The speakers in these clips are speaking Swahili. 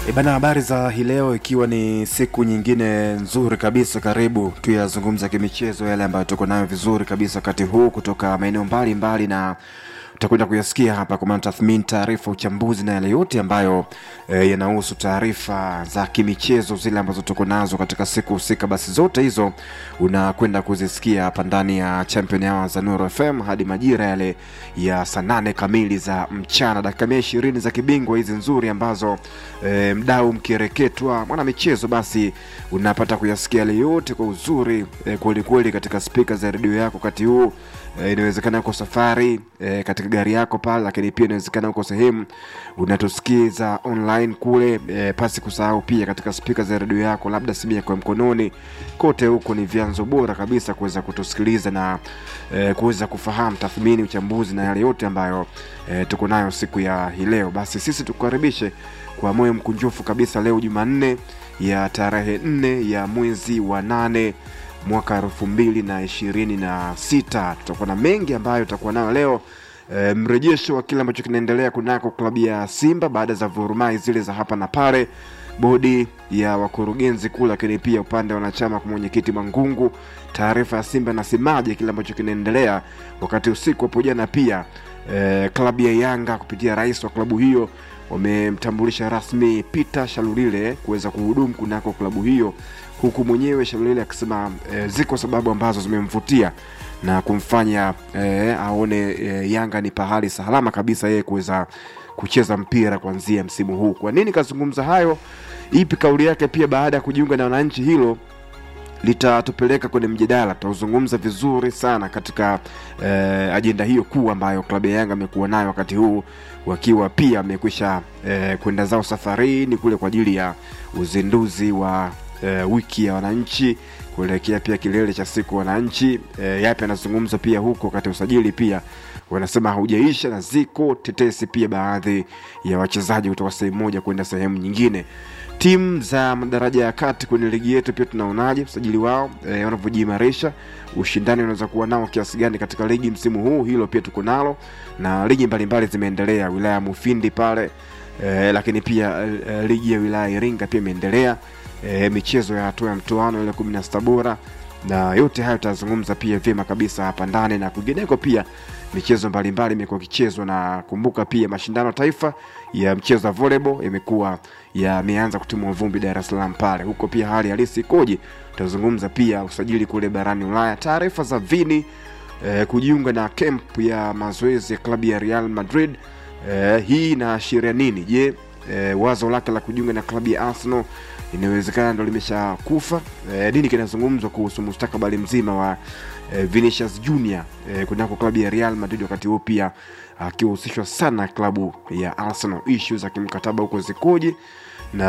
E bana, habari za hii leo, ikiwa ni siku nyingine nzuri kabisa, karibu tuyazungumza kimichezo yale ambayo tuko nayo vizuri kabisa wakati huu kutoka maeneo mbalimbali na utakwenda kuyasikia hapa kwa maana tathmini, taarifa, uchambuzi na yale yote ambayo e, yanahusu taarifa za kimichezo zile ambazo tuko nazo katika siku husika. Basi zote hizo unakwenda kuzisikia hapa ndani ya Champion Hour za Nuru FM hadi majira yale ya saa nane kamili za mchana, dakika mia ishirini za kibingwa hizi nzuri ambazo e, mdau mkireketwa mwana michezo, basi unapata kuyasikia yale yote kwa uzuri e, kwelikweli katika spika za redio yako wakati huu e, inawezekana uko safari e, katika gari yako pale, lakini pia inawezekana uko sehemu unatusikiza online kule e, pasi kusahau pia katika spika za redio yako, labda simu yako ya mkononi. Kote huko ni vyanzo bora kabisa kuweza kutusikiliza na e, kuweza kufahamu tathmini, uchambuzi na yale yote ambayo e, tuko nayo siku ya hii leo. Basi sisi tukukaribishe kwa moyo mkunjufu kabisa leo Jumanne ya tarehe nne ya mwezi wa nane mwaka elfu mbili na ishirini na sita. Tutakuwa na mengi ambayo tutakuwa nayo leo e, mrejesho wa kile ambacho kinaendelea kunako klabu ya Simba baada za vurumai zile za hapa na pale, bodi ya wakurugenzi kuu, lakini pia upande wa wanachama kwa mwenyekiti Mangungu, taarifa ya Simba nasemaje kile ambacho kinaendelea, wakati usiku hapo jana pia e, klabu ya Yanga kupitia rais wa klabu hiyo wamemtambulisha rasmi Peter Shalulile kuweza kuhudumu kunako klabu hiyo huku mwenyewe Shalulile akisema e, ziko sababu ambazo zimemvutia na kumfanya e, aone e, Yanga ni pahali salama kabisa yeye kuweza kucheza mpira kuanzia msimu huu. Kwa nini kazungumza hayo? Ipi kauli yake pia baada ya kujiunga na wananchi? Hilo litatupeleka kwenye mjadala, tutauzungumza vizuri sana katika eh, ajenda hiyo kuu ambayo klabu ya Yanga amekuwa nayo wakati huu wakiwa pia wamekwisha eh, kwenda zao safarini kule kwa ajili ya uzinduzi wa eh, wiki ya wananchi kuelekea pia kilele cha siku wananchi. Eh, yapi anazungumza pia huko wakati usajili pia wanasema haujaisha na ziko tetesi pia baadhi ya wachezaji kutoka sehemu moja kwenda sehemu nyingine timu za madaraja ya kati kwenye ligi yetu pia tunaonaje usajili wao e, wanavyojiimarisha ushindani unaweza kuwa nao kiasi gani katika ligi msimu huu hilo pia tuko nalo na ligi mbalimbali zimeendelea wilaya ya mufindi pale e, lakini pia e, ligi ya wilaya ya iringa pia imeendelea e, michezo ya hatua ya mtoano ile kumi na sita bora na yote hayo tutazungumza pia vyema kabisa hapa ndani na kwingineko pia michezo mbalimbali imekuwa ikichezwa na kumbuka pia mashindano taifa ya mchezo wa volleyball imekuwa yameanza kutimua vumbi Dar es Salaam pale huko pia hali halisi ikoje tutazungumza pia usajili kule barani Ulaya taarifa za Vini eh, kujiunga na camp ya mazoezi ya klabu ya Real Madrid eh, hii inaashiria nini je eh, wazo lake la kujiunga na klabu ya Arsenal inawezekana ndo limesha kufa e, nini kinazungumzwa kuhusu mustakabali mzima wa e, Vinicius Junior e, kunako klabu ya Real Madrid wakati huu pia akihusishwa sana klabu ya Arsenal issues za kimkataba huko zikoje na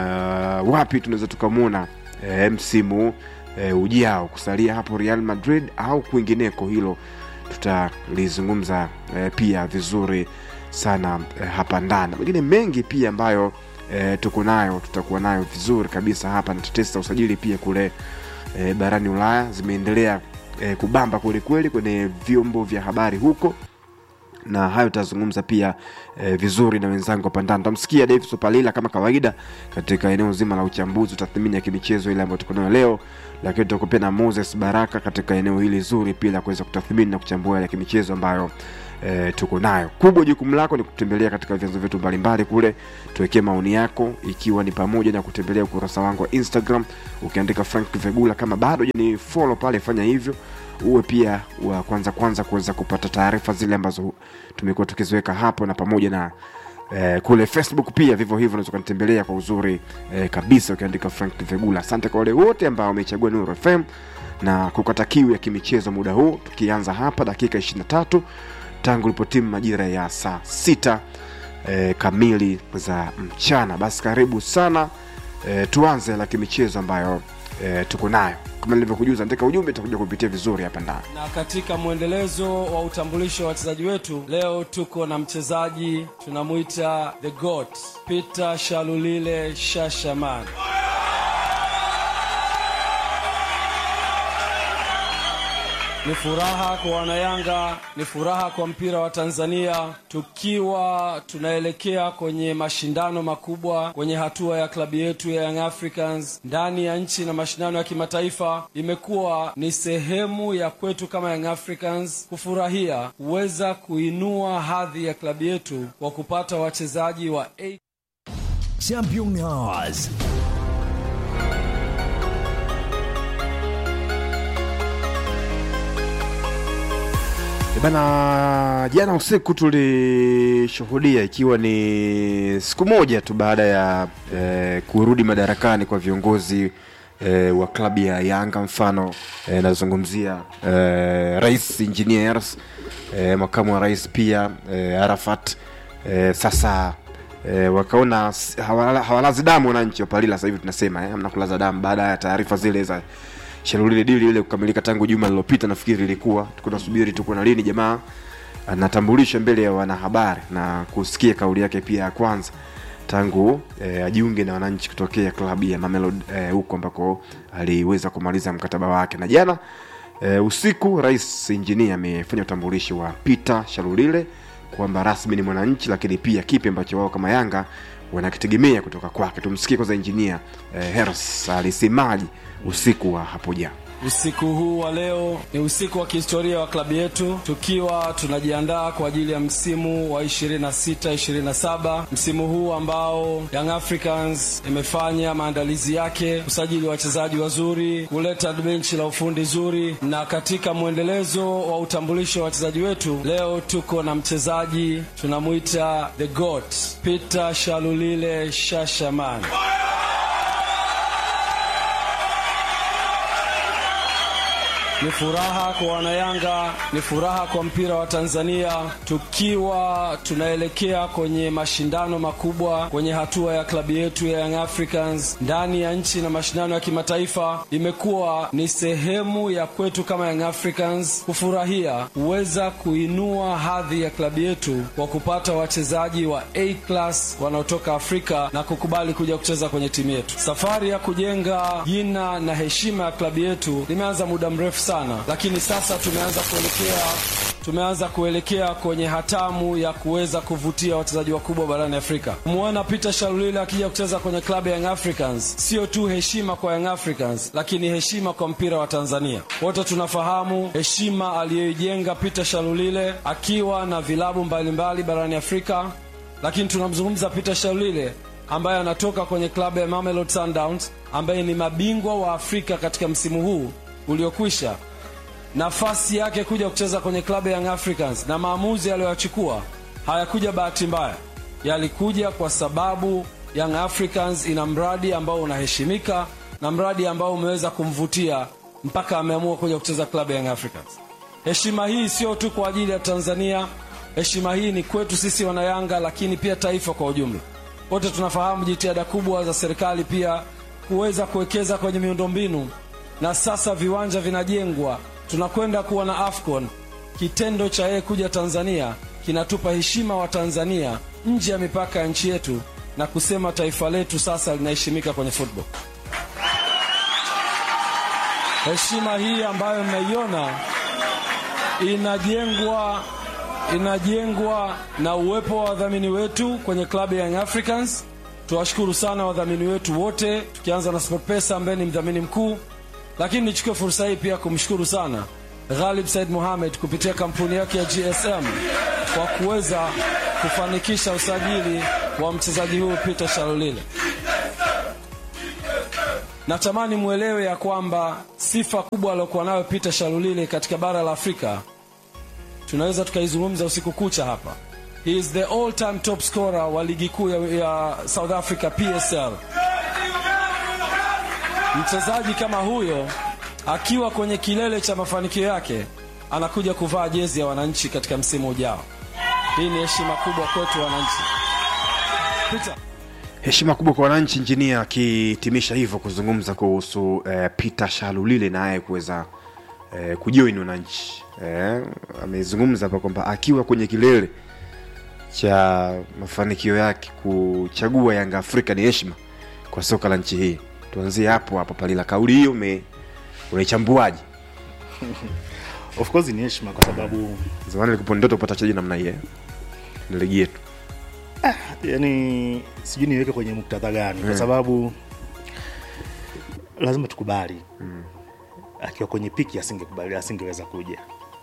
wapi tunaweza tukamwona e, msimu e, ujao kusalia hapo Real Madrid au kwingineko hilo tutalizungumza e, pia vizuri sana e, hapa ndani mengine mengi pia ambayo e, tuko nayo tutakuwa nayo vizuri kabisa hapa na tetesi za usajili pia kule e, barani ulaya zimeendelea e, kubamba kwelikweli kwenye vyombo vya habari huko na hayo tutazungumza pia e, vizuri na wenzangu hapa ndani tamsikia davis opalila kama kawaida katika eneo zima la uchambuzi tathmini ya kimichezo ile ambayo tuko nayo leo lakini tutakuwa pia na moses baraka katika eneo hili zuri pia la kuweza kutathmini na kuchambua ile kimichezo ambayo e, tuko nayo kubwa jukumu lako ni kutembelea katika vyanzo vyetu mbalimbali kule tuwekee maoni yako ikiwa ni pamoja na kutembelea ukurasa wangu wa instagram ukiandika frank vegula kama bado ni follow pale fanya hivyo uwe pia wa kwanza kwanza kuweza kupata taarifa zile ambazo tumekuwa tukiziweka hapo na pamoja na eh, kule facebook pia vivyo hivyo unaweza ukanitembelea kwa uzuri eh, kabisa ukiandika frank vegula asante kwa wale wote ambao wamechagua nuru fm na kukata kiu ya kimichezo muda huu tukianza hapa dakika 23 tangu lipotimu majira ya saa sita e, kamili za mchana basi karibu sana e, tuanze la kimichezo ambayo e, tuko nayo kama nilivyokujuza andika ujumbe itakuja kupitia vizuri hapa ndani na katika mwendelezo wa utambulisho wa wachezaji wetu leo tuko na mchezaji tunamwita the goat peter shalulile shashaman Ni furaha kwa wanayanga, ni furaha kwa mpira wa Tanzania, tukiwa tunaelekea kwenye mashindano makubwa kwenye hatua ya klabu yetu ya Young Africans ndani ya nchi na mashindano ya kimataifa. Imekuwa ni sehemu ya kwetu kama Young Africans kufurahia kuweza kuinua hadhi ya klabu yetu kwa kupata wachezaji wa A Championnats. Bana, jana usiku tulishuhudia ikiwa ni siku moja tu baada ya eh, kurudi madarakani kwa viongozi eh, wa klabu ya Yanga. Mfano eh, nazungumzia eh, Rais Engineers eh, makamu wa rais pia eh, Arafat eh, sasa eh, wakaona s- hawala- hawalazi damu wananchi wa Palila. Sasa hivi tunasema eh, mnakulaza damu baada ya taarifa zile za Shalulile dili ile kukamilika tangu juma lililopita, nafikiri ilikuwa tuko nasubiri tuko na lini jamaa anatambulisha mbele ya wanahabari na kusikia kauli yake pia ya kwanza tangu eh, ajiunge na wananchi kutokea klabu ya Mamelodi eh, huko ambako aliweza kumaliza mkataba wake na jana eh, usiku rais injinia amefanya utambulishi wa Peter Shalulile kwamba rasmi ni mwananchi, lakini pia kipi ambacho wao kama Yanga wanakitegemea kutoka kwake. Tumsikie kwanza injinia eh, Heros alisemaje usiku wa hapo jana. Usiku huu wa leo ni usiku wa kihistoria wa klabu yetu, tukiwa tunajiandaa kwa ajili ya msimu wa 26 27, msimu huu ambao Young Africans imefanya maandalizi yake, kusajili wachezaji wazuri, kuleta benchi la ufundi zuri, na katika mwendelezo wa utambulisho wa wachezaji wetu, leo tuko na mchezaji tunamwita the goat Peter Shalulile Shashaman. Ni furaha kwa wanayanga, ni furaha kwa mpira wa Tanzania, tukiwa tunaelekea kwenye mashindano makubwa kwenye hatua ya klabu yetu ya Young Africans ndani ya nchi na mashindano ya kimataifa. Imekuwa ni sehemu ya kwetu kama Young Africans kufurahia kuweza kuinua hadhi ya klabu yetu kwa kupata wachezaji wa A class wanaotoka Afrika na kukubali kuja kucheza kwenye timu yetu. Safari ya kujenga jina na heshima ya klabu yetu limeanza muda mrefu sana, lakini sasa tumeanza kuelekea tumeanza kuelekea kwenye hatamu ya kuweza kuvutia wachezaji wakubwa barani Afrika. Kumwona Peter Shalulile akija kucheza kwenye klabu ya Young Africans sio tu heshima kwa Young Africans, lakini heshima kwa mpira wa Tanzania. Wote tunafahamu heshima aliyoijenga Peter Shalulile akiwa na vilabu mbalimbali barani Afrika, lakini tunamzungumza Peter Shalulile ambaye anatoka kwenye klabu ya Mamelodi Sundowns ambaye ni mabingwa wa Afrika katika msimu huu uliokwisha nafasi yake kuja kucheza kwenye klabu ya Young Africans na maamuzi aliyoyachukua hayakuja bahati mbaya, yalikuja kwa sababu Young Africans ina mradi ambao unaheshimika na mradi ambao umeweza kumvutia mpaka ameamua kuja kucheza klabu ya Young Africans. Heshima hii sio tu kwa ajili ya Tanzania, heshima hii ni kwetu sisi wanayanga, lakini pia taifa kwa ujumla. Wote tunafahamu jitihada kubwa za serikali pia kuweza kuwekeza kwenye miundombinu na sasa viwanja vinajengwa, tunakwenda kuwa na AFCON. Kitendo cha yeye kuja Tanzania kinatupa heshima wa Tanzania nje ya mipaka ya nchi yetu na kusema taifa letu sasa linaheshimika kwenye football. Heshima hii ambayo mnaiona inajengwa inajengwa na uwepo wa wadhamini wetu kwenye klabu ya Young Africans. Tuwashukuru sana wadhamini wetu wote, tukianza na SportPesa ambaye ni mdhamini mkuu, lakini nichukue fursa hii pia kumshukuru sana Ghalib Said Mohamed kupitia kampuni yake ya GSM kwa kuweza kufanikisha usajili wa mchezaji huyu Peter Shalulile. Natamani mwelewe ya kwamba sifa kubwa aliyokuwa nayo Peter Shalulile katika bara la Afrika tunaweza tukaizungumza usiku kucha hapa. He is the all time top scorer wa ligi kuu ya, ya South Africa PSL. Mchezaji kama huyo akiwa kwenye kilele cha mafanikio yake anakuja kuvaa jezi ya wananchi katika msimu ujao. Hii ni heshima kubwa kwetu wananchi. Peter. heshima kubwa kwa wananchi injinia akihitimisha hivyo kuzungumza kuhusu eh, peter shalulile naye kuweza eh, kujoin wananchi eh, amezungumza hapa kwamba akiwa kwenye kilele cha mafanikio yake kuchagua yanga afrika ni heshima kwa soka la nchi hii tuanzie hapo hapo palila kauli hiyo ume- unaichambuaje of course ni heshima kwa sababu zamani likupo ndoto kupata wachezaji namna hii eh? ni ligi yetu yani sijui niweke kwenye muktadha gani kwa sababu lazima tukubali akiwa kwenye piki asingekubali asingeweza kuja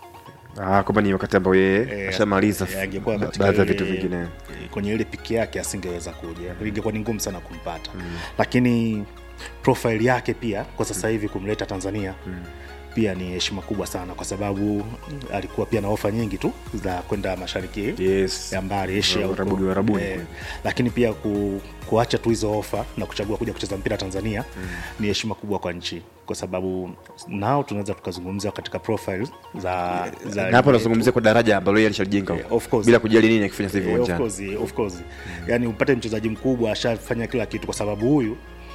ah, kwamba ni wakati ambao yeye Eh, ashamaliza eh, angekuwa ba- katika baadhi ya ile- vitu vingine eh, kwenye ile piki yake asingeweza kuja ingekuwa ni ngumu sana kumpata lakini profile yake pia kwa sasa hivi kumleta tanzania pia ni heshima kubwa sana kwa sababu alikuwa pia na ofa nyingi tu za kwenda mashariki yes ya mbali Asia huko. Warabuni, Warabuni Eh, kule. lakini pia ku, kuacha tu hizo ofa na kuchagua kuja kucheza mpira Tanzania ni heshima kubwa kwa nchi, kwa sababu nao tunaweza tukazungumzia katika profile za, za na hapo nazungumzia kwa daraja ambalo yeye alishajenga Eh, of course. bila kujali nini akifanya sasa hivi Eh, of uwanjani course, of course. yani upate mchezaji mkubwa ashafanya kila kitu kwa sababu huyu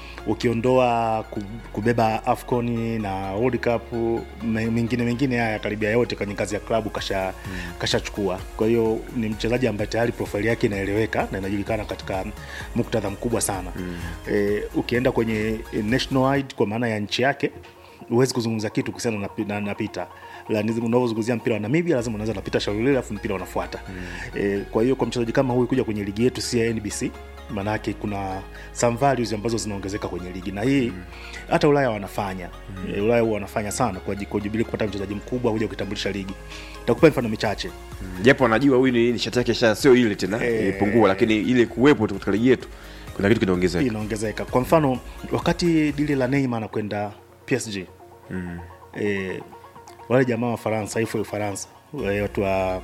ukiondoa ku- kubeba afcon na world cup me- mengine mengine haya karibia yote kwenye kazi ya klabu kasha kashachukua kwa hiyo ni mchezaji ambaye tayari profile yake inaeleweka na inajulikana katika muktadha mkubwa sana mm. e, ukienda kwenye national wide kwa maana ya nchi yake huwezi kuzungumza kitu kuhusiana na, na, na pita unavyozungumzia mpira wa namibia lazima unaweza napita shauri lile alafu mpira unafuata mm. e, kwa hiyo kwa mchezaji kama huyu kuja kwenye ligi yetu si ya nbc maanake kuna some values ambazo zinaongezeka kwenye ligi na hii hata ulaya wanafanya mm. e, ulaya huwa wanafanya sana kwa kwa jubili kupata mchezaji mkubwa kuja kutambulisha ligi takupa mifano michache japo anajua huyu ni nishati yake sha sio ile tena Eh. ilipungua lakini ile kuwepo tu katika ligi yetu kuna kitu kinaongezeka inaongezeka kwa mfano wakati dili la Neymar anakwenda PSG mm. e, wale jamaa wa Faransa ifu Ufaransa wale watu wa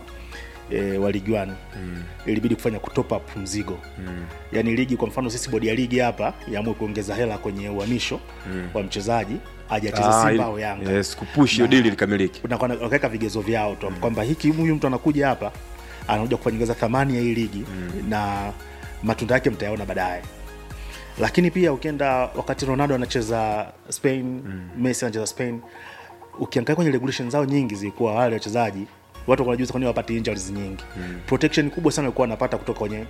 e, wa ligi one mm. ilibidi kufanya kutop up mzigo mm. yani ligi kwa mfano sisi bodi ya ligi hapa yaamue kuongeza hela kwenye uhamisho mm. wa mchezaji aje acheze Ah, Simba ili- au Yanga yes, kupush hiyo Na- dili likamiliki na kwa- wakaweka vigezo vyao tu kwamba hiki huyu mtu anakuja hapa anakuja kufanyiza thamani ya hii ligi na matunda yake mtayaona baadaye lakini pia ukienda wakati ronaldo anacheza spain messi anacheza spain ukiangalia kwenye regulation zao nyingi zilikuwa wale wachezaji watu wanajuza kwani wapate injuries nyingi protection kubwa sana walikuwa wanapata kutoka kwenye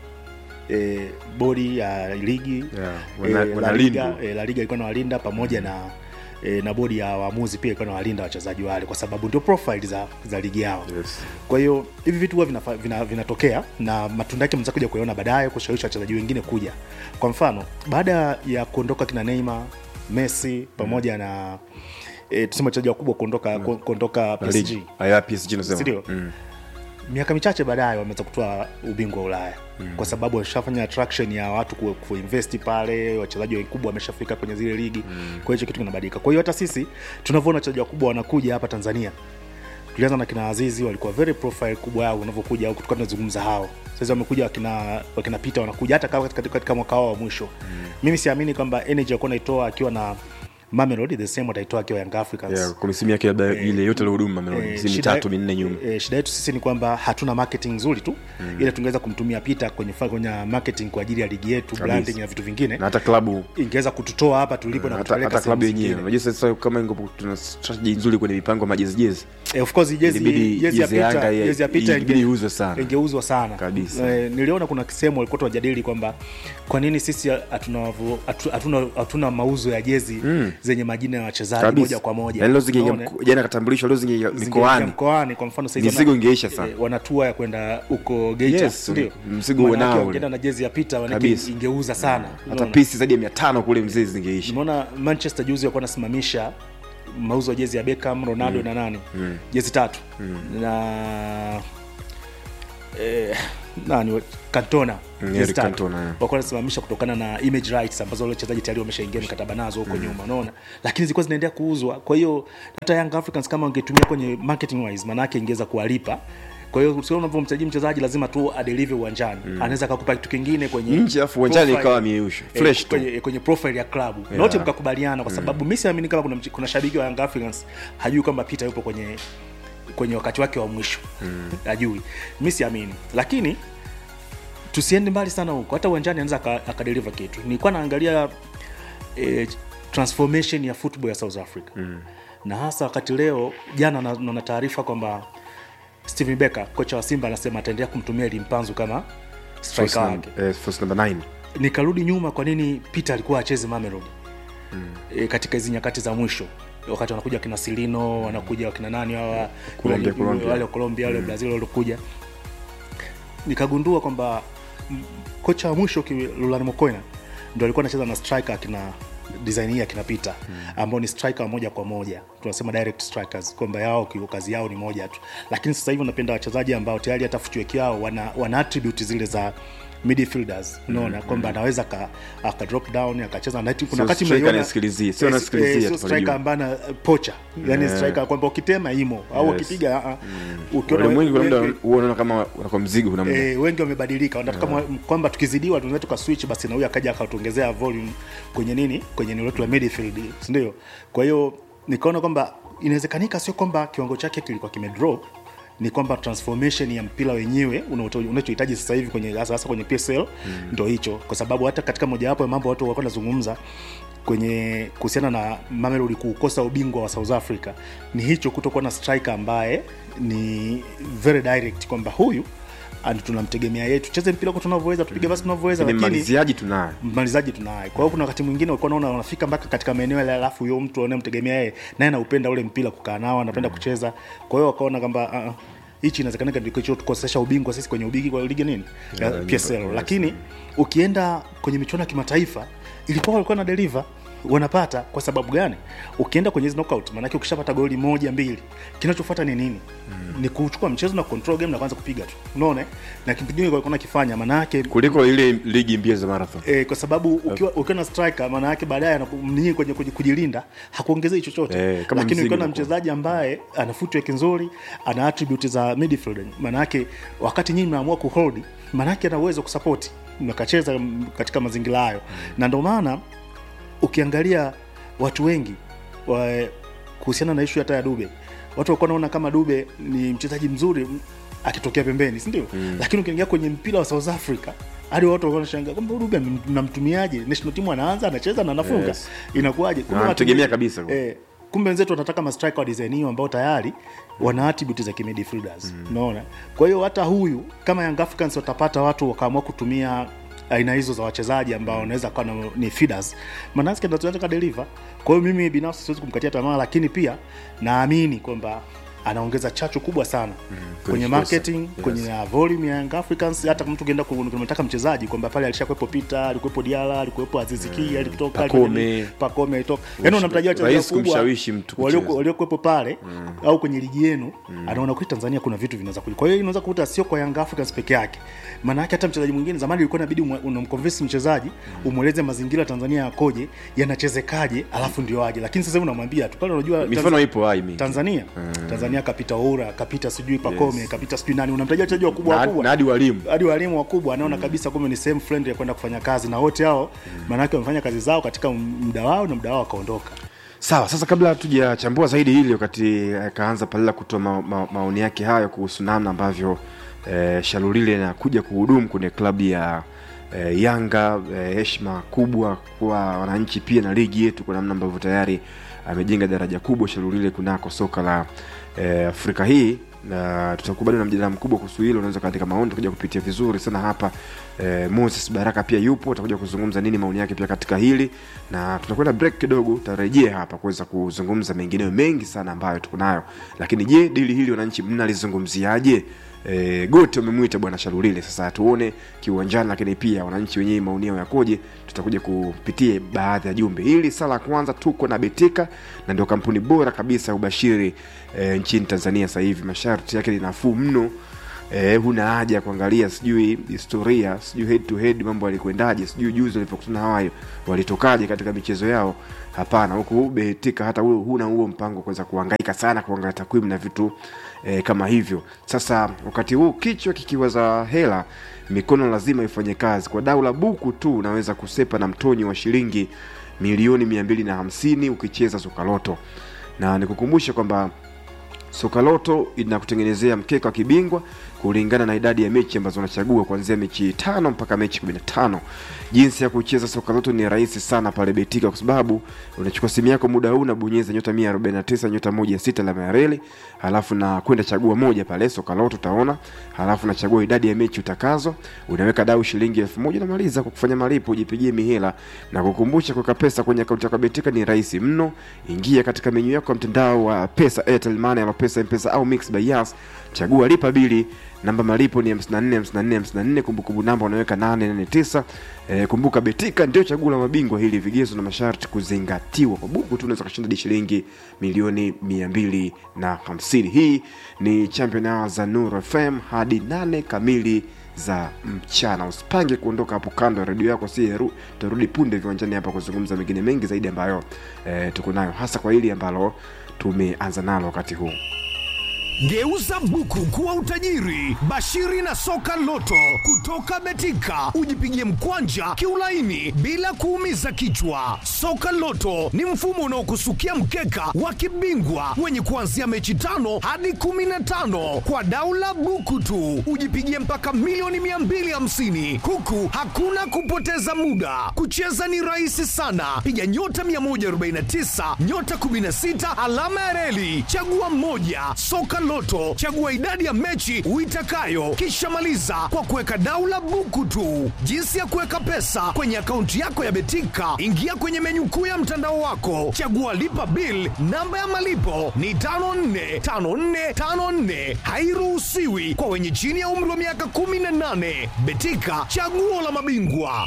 e, bodi ya ligi Yeah, e, wana- la wanalindwa. liga e, la liga ilikuwa nawalinda pamoja na e, na bodi ya waamuzi pia ilikuwa nawalinda wachezaji wale kwa sababu ndio profile za, za ligi yao Yes. kwa hiyo hivi vitu huwa vinafa- vina- vinatokea na matunda yake mnaweza kuja kuyaona baadaye kushawishi wachezaji wengine kuja kwa mfano baada ya kuondoka kina Neymar Messi pamoja na e, tuseme wachezaji wakubwa kuondoka ku- kuondoka La PSG ligi. Aya, PSG nasema. Sindio? Mm. miaka michache baadaye wameweza kutoa ubingwa wa Ulaya mm. kwa sababu washafanya attraction ya watu ku- kuinvesti pale, wachezaji wakubwa wameshafika kwenye zile ligi mm. kwa hiyo hicho kitu kinabadilika. Kwa hiyo hata sisi tunavyoona wachezaji wakubwa wanakuja hapa Tanzania, tulianza na kina Azizi, walikuwa very profile kubwa yao unavyokuja au tulikuwa tunazungumza hao. Sasa wamekuja wakina wakina Peter wanakuja hata kama katika, katika mwaka wao wa mwisho mm. mimi siamini kwamba energy alikuwa naitoa akiwa na Mamelodi the same wataitoa akiwa Young Africans Yeah, kwa misimu yake labda ile yote ilihuduma Mamelodi, Eh, misimu shida- mitatu minne nyuma eh, shida yetu sisi ni kwamba hatuna marketing nzuri tu mm. ile tungeweza kumtumia Peter kwenye fa- kwenye marketing kwa ajili ya ligi yetu branding na vitu vingine na hata klabu ingeweza kututoa hapa tulipo na hata, kutupeleka hata klabu sehemu yenyewe zingine. unajua sasa kama ingepo tuna strategy nzuri kwenye mipango ya majezi jezi Eh, of course jezi Ilibidi jezi ya jezi ya Yanga Peter ya- jezi ya Peter ilibidi inge- iuzwe sana. ingeuzwa sana Kabisa. Eh, niliona kuna kisehemu walikuwa tunajadili kwamba kwa nini sisi hatuna wavu- hatu- hatuna hatuna mauzo ya jezi zenye majina ya wachezaji kabisa moja kwa moja Yaani leo zingeingia Unaona? mko- jana katambulishwa leo zingeingia Zingeingia mikoani mkoani kwa mfano saizi Mizigo wana- ingeisha sana. eh, wana tua ya kwenda huko Geita Yes, ndio mzigo Maana unao yake ule. wangeenda na jezi ya Peter wanake Kabisa. ingeuza sana hata Unaona? pisi zaidi ya mia tano kule mzee zingeisha Nimeona Manchester juzi walikuwa wanasimamisha mauzo ya jezi ya Beckham, Ronaldo na nani jezi tatu na eh, nani Cantona Mm, jezi Eric tatu. Cantona, yeah. walikuwa wanasimamisha kutokana na image rights ambazo wale wachezaji tayari wameshaingia mikataba nazo huko nyuma unaona lakini zilikuwa zinaendelea kuuzwa kwa hiyo hata Young Africans kama wangetumia kwenye marketing wise maana yake ingeweza kuwalipa kwa hiyo sio unavyomchaji mchezaji lazima tu adelive uwanjani anaweza akakupa kitu kingine kwenye nje afu uwanjani profile- ikawa miusho eh, fresh tu kwenye, kwenye profile ya klabu yeah. note mkakubaliana kwa sababu mi siamini kama kuna, mch- kuna shabiki wa Young Africans hajui kwamba Peter yupo kwenye kwenye wakati wake wa mwisho mm. hajui mi siamini lakini tusiende mbali sana huko hata uwanjani anaweza aka- akadeliver kitu nilikuwa naangalia eh, transformation ya football ya south africa mm. na hasa wakati leo jana na- naona taarifa kwamba steven becker kocha wa simba anasema ataendelea kumtumia limpanzu kama Force striker wake number- eh, force number nine. nikarudi nyuma kwa nini peter alikuwa acheze mamelodi mm. e, katika hizi nyakati za mwisho wakati wanakuja kina silino wanakuja wakina nani hawa Colombia, wale- Colombia. wale wa colombia wale brazil waliokuja nikagundua kwamba mm, kocha wa mwisho ki- Lulani Mokoena ndo alikuwa anacheza na striker akina design hii akina Peter ambao ni striker wa moja kwa moja tunasema direct strikers kwamba yao ki- kazi yao ni moja tu lakini sasa hivi unapenda wachezaji ambao tayari hata footwork yao wana, wana attribute zile za midfielders unaona kwamba anaweza aka, aka drop down akacheza na kuna Sio wakati striker umeiona- anasikilizia, sio eh, anasikilizia eh, tu sio pale striker juu. ambaye ana pocha yani striker kwamba ukitema imo au Yes. ukipiga ah, ah. ukiona Ulimwengu kuna muda wengi- huwa unaona kama unakuwa mzigo kuna muda. Eh, wengi wamebadilika wanataka yeah. kwamba tukizidiwa tunaweza tukaswitch basi na huyu akaja akatuongezea volume kwenye nini kwenye eneo letu la midfield si ndio kwa hiyo nikaona kwamba inawezekanika sio kwamba kiwango chake kilikuwa kimedrop ni kwamba transformation ya mpira wenyewe unaoto- unachohitaji sasa hivi kwenye hasa hasa kwenye PSL ndo hicho kwa sababu hata katika mojawapo ya mambo watu walikuwa wanazungumza kwenye kuhusiana na Mamelodi kuukosa ubingwa wa South Africa ni hicho kutokuwa na striker ambaye ni very direct kwamba huyu and tunamtegemea yeye tucheze mpira kwa tunavyoweza tupige basi tunavyoweza Ni lakini mmaliziaji tunaye. mmalizaji tunaye. Kwa hiyo kuna wakati mwingine ulikuwa unaona wanafika mpaka katika maeneo yale, alafu huyo mtu anayemtegemea yeye naye anaupenda ule mpira kukaa nao, anapenda kucheza. Kwa hiyo wakaona kwamba ah, ah, hichi inawezekana ndio kilichotukosesha ubingwa sisi kwenye ubigi kwa ligi nini ya PSL, lakini ukienda kwenye michuano ya kimataifa ilikuwa walikuwa na deliver wanapata kwa sababu gani ukienda kwenye hizi knockout maanake ukishapata goli moja mbili kinachofuata ni nini mm. ni kuchukua mchezo na control game na kwanza kupiga tu unaona eh? na kipindi walikuwa nakifanya maanake Kuliko ile ligi mbio za marathon. E, kwa sababu ukiwa, ukiwa na striker maana yake baadaye anaku- ninyi kwenye kuji- kujilinda hakuongezei chochote Eh, kama lakini mzigo ukiwa na unakuwa. mchezaji ambaye ana footwork nzuri ana attribute za midfield maana yake wakati nyinyi mnaamua kuhold maana yake ana uwezo kusupport mkacheza mm, katika mazingira hayo na ndio maana ukiangalia watu wengi wa, kuhusiana na ishu hata ya Dube watu walikuwa wanaona kama Dube ni mchezaji mzuri m- akitokea pembeni si ndio mm. lakini ukiingia kwenye mpira wa South Africa hadi watu walikuwa wanashangaa kwamba huyu Dube m- mnamtumiaje national team anaanza anacheza na anafunga Yes. inakuwaje Kumbe watu wanamtegemea wengi- kabisa. eh, kumbe wenzetu wanataka ma striker wa design hiyo ambao tayari wana attribute za kimidfielders unaona kwa hiyo hata huyu kama Young Africans watapata watu wakaamua kutumia aina hizo za wachezaji ambao wanaweza kuwa na- ni feeders manake ndo tunataka deliver kwa hiyo mimi binafsi siwezi kumkatia tamaa lakini pia naamini kwamba anaongeza chachu kubwa sana kwenye kikosi. marketing Yes. kwenye na volume ya Young Africans hata mtu ukienda kumtaka mchezaji kwamba pale alishakuwepo Peter alikuwepo Diala alikuwepo Aziz Ki alitoka Pakome. alikuwa- Pakome alitoka yani unamtajia wachezaji Rahisi wakubwa kumshawishi mtu walio- kucheza. waliokuwepo pale au kwenye ligi yenu anaona kwa Tanzania kuna vitu vinaweza kuja. Kwa hiyo inaweza kukuta sio kwa Young Africans peke yake. Maana yake hata mchezaji mwingine zamani ilikuwa inabidi umwe- unamconvince mchezaji umweleze mazingira ya Tanzania yakoje, yanachezekaje, alafu ndio aje. Lakini sasa hivi unamwambia tu pale unajua Mifano Tanz- ipo hai mingi. Tanzania Tanzania kapita Oura, kapita sijui Pakome, kapita sijui nani, unamtajia wachezaji wakubwa Na- wakubwa na hadi walimu. hadi walimu wakubwa anaona kabisa kumbe ni sehemu friendly ya kwenda kufanya kazi na wote hao maanake wamefanya kazi zao katika muda wao na muda wao wakaondoka Sawa, sasa kabla hatujachambua zaidi hili, wakati akaanza Palila kutoa ma, ma, maoni yake hayo kuhusu namna ambavyo eh, Shalulile anakuja kuhudumu kwenye klabu ya eh, Yanga, eh, heshima kubwa kwa wananchi pia na ligi yetu, kwa namna ambavyo tayari amejenga daraja kubwa Shalulile kunako soka la eh, Afrika hii na tutakuwa bado na mjadala mkubwa kuhusu hilo. Unaweza kaandika maoni, tutakuja kupitia vizuri sana hapa. Eh, Moses Baraka pia yupo, atakuja kuzungumza nini maoni yake pia katika hili, na tunakwenda break kidogo, tutarejea hapa kuweza kuzungumza mengineyo mengi sana ambayo tuko nayo. Lakini je, dili hili wananchi mnalizungumziaje? E, gote wamemwita bwana Shalulile, sasa tuone kiuwanjani, lakini pia wananchi wenyewe maoni yao yakoje. Tutakuja kupitia baadhi ya jumbe. Hili sala ya kwanza, tuko na Betika na ndio kampuni bora kabisa ya ubashiri e, nchini Tanzania. Sasa hivi masharti yake ni nafuu mno. Eh, huna haja ya kuangalia sijui historia sijui head to head mambo yalikwendaje sijui juzi walipokutana hawayo walitokaje katika michezo yao hapana huku betika hata huo huna huo mpango wa kuweza kuhangaika sana kuangalia takwimu na vitu eh, kama hivyo sasa wakati huu kichwa kikiwaza hela mikono lazima ifanye kazi kwa dau la buku tu unaweza kusepa na mtonyi wa shilingi milioni mia mbili na hamsini ukicheza sokaloto na nikukumbushe kwamba Sokaloto inakutengenezea mkeka wa kibingwa kulingana na idadi ya mechi ambazo unachagua kuanzia mechi tano mpaka mechi 15. jinsi ya kucheza soka loto ni rahisi sana pale betika kwa sababu unachukua simu yako muda huu unabonyeza nyota 149 nyota moja sita alama ya reli halafu na kwenda chagua moja pale soka loto utaona halafu nachagua idadi ya mechi utakazo unaweka dau shilingi elfu moja unamaliza kwa kufanya malipo ujipigie mihela na kukumbusha kuweka pesa kwenye akaunti yako ya betika ni rahisi mno ingia katika menyu yako ya mtandao wa pesa airtel money ama pesa mpesa au mix by yas chagua lipa bili namba malipo ni 54 54 54 kumbukumbu namba unaweka 889 e, kumbuka betika ndio chaguo la mabingwa hili vigezo na masharti kuzingatiwa kwa buku tu unaweza kashinda hadi shilingi milioni 250 hii ni champion hour za Nuru FM hadi 8 kamili za mchana usipange kuondoka hapo kando ya redio yako si heru- tutarudi punde viwanjani hapa kuzungumza mengine mengi zaidi ambayo e, tuko nayo hasa kwa hili ambalo tumeanza nalo wakati huu Geuza buku kuwa utajiri. Bashiri na soka loto kutoka Betika, ujipigie mkwanja kiulaini bila kuumiza kichwa. Soka loto ni mfumo unaokusukia mkeka wa kibingwa wenye kuanzia mechi tano hadi kumi na tano kwa daula buku tu, ujipigie mpaka milioni 250 huku hakuna kupoteza muda. Kucheza ni rahisi sana, piga nyota 149 nyota 16 alama ya reli, chagua mmoja. Soka Loto, chagua idadi ya mechi uitakayo, kisha maliza kwa kuweka daula buku tu. Jinsi ya kuweka pesa kwenye akaunti yako ya Betika, ingia kwenye menyu kuu ya mtandao wako, chagua lipa bill. Namba ya malipo ni 545454, hairuhusiwi kwa wenye chini ya umri wa miaka 18. Betika, chaguo la mabingwa.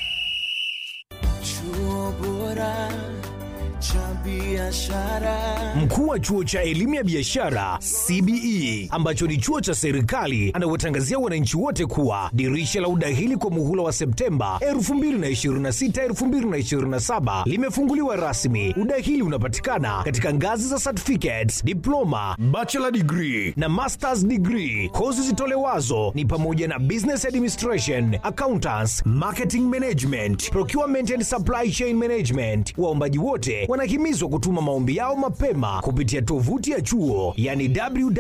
Chuo bora cha biashara. Mkuu wa chuo cha elimu ya biashara CBE ambacho ni chuo cha serikali anawatangazia wananchi wote kuwa dirisha la udahili kwa muhula wa Septemba 2026 2027 limefunguliwa rasmi. Udahili unapatikana katika ngazi za certificates, diploma, bachelor degree na masters degree. Kozi zitolewazo ni pamoja na business administration, accountants, marketing management, procurement and supply chain management. Waombaji wote wanahimizwa kutuma maombi yao mapema kupitia tovuti ya chuo yani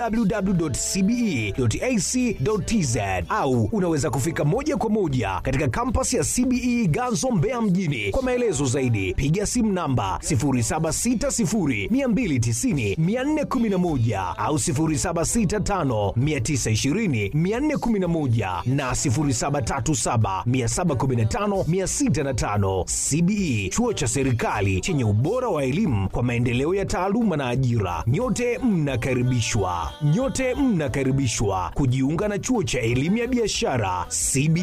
www.cbe.ac.tz au unaweza kufika moja kwa moja katika kampasi ya CBE Ganzo Mbeya mjini. Kwa maelezo zaidi piga simu namba 0760290411 au 0765920411 na 0737715605. CBE chuo cha serikali chenye ubora wa elimu kwa maendeleo ya taaluma na ajira. Nyote mnakaribishwa, nyote mnakaribishwa kujiunga na chuo cha elimu ya biashara CBE.